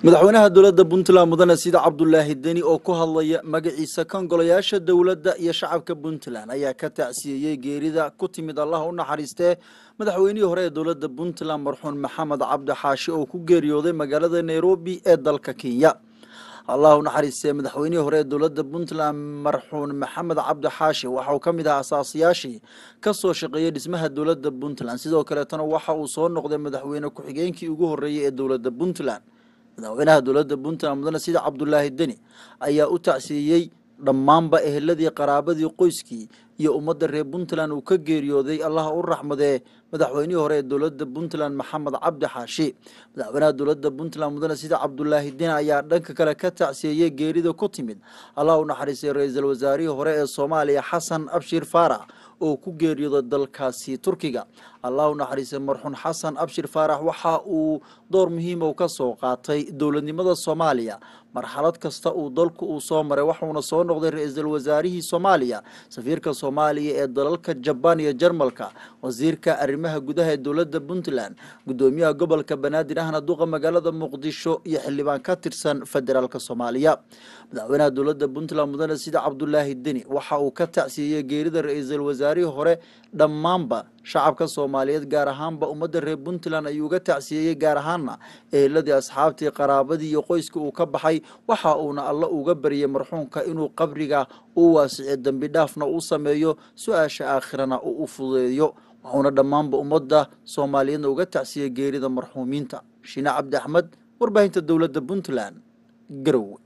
madaxweynaha dowladda puntland mudane sida cabdulaahi deni oo ku hadlaya magaciisa kan golayaasha dowladda iyo shacabka puntland ayaa ka tacsiyeeyey geerida ku timid allah u naxariistee madaxweynihii hore ee dowladda puntland marxuun maxamed cabdi xaashi oo ku geeriyooday magaalada nairobi ee dalka kenya allah u naxariistee madaxweynihii hore ee dowladda puntland marxuun maxamed cabdi xaashi waxa uu ka mid ahaa asaasiyaashii ka soo shaqeeyey dhismaha dowladda puntland sidoo kaleetana waxa uu soo noqday madaxweyne ku-xigeenkii ugu horreeyey ee dowladda puntland madaxweynaha dowladda puntland mudane sida cabdulaahi deni ayaa u tacsiiyey dhammaanba eheladii qaraabadii qoyskii iyo ummadda reer puntland uu ka geeriyooday allah u raxmadee madaxweynihii hore ee dowladda puntland maxamed cabdi xaashi madaxweynaha dowladda puntland mudane sida cabdulaahi deni ayaa dhanka kale ka tacsiyeeyey geerida ku timid allah u naxariistay ra-iisul wasaarihii hore ee soomaaliya xasan abshir faarax oo ku geeriyooday dalkaasi turkiga allah u naxariistay marxuun xasan abshir faarax waxa uu door muhiima u ka soo qaatay dowladnimada soomaaliya marxalad kasta uu dalku uu soo maray waxuuna soo noqday ra-iisul wasaarihii soomaaliya safiirka soomaaliya ee dalalka jabaan iyo jarmalka wasiirka arrimaha gudaha ee dowladda puntland gudoomiyaha gobolka banaadir ahna duqa magaalada muqdisho iyo xildhibaan ka tirsan federaalk soomaaliya madaxweynaha dowladda puntland mudane sida cabdulaahi deni waxa uu ka tacsiiyey geerida ra-iisul wasaarihii hore dhammaanba shacabka soomaaliyeed gaar ahaanba ummadda reer puntland ayuu uga tacsiyeeyey gaar ahaanna eheladii asxaabtii qaraabadii iyo qoyska uu ka baxay waxa uuna alla uga baryay marxuumka inuu qabriga u waasiciyo dembi dhaafna uu sameeyo su-aasha aakhirana uu u fudeeyo wuxuuna dhammaanba ummadda soomaaliyeedna uga tacsiyey geerida marxuumiinta shiine cabdi axmed warbaahinta dowladda puntland garowe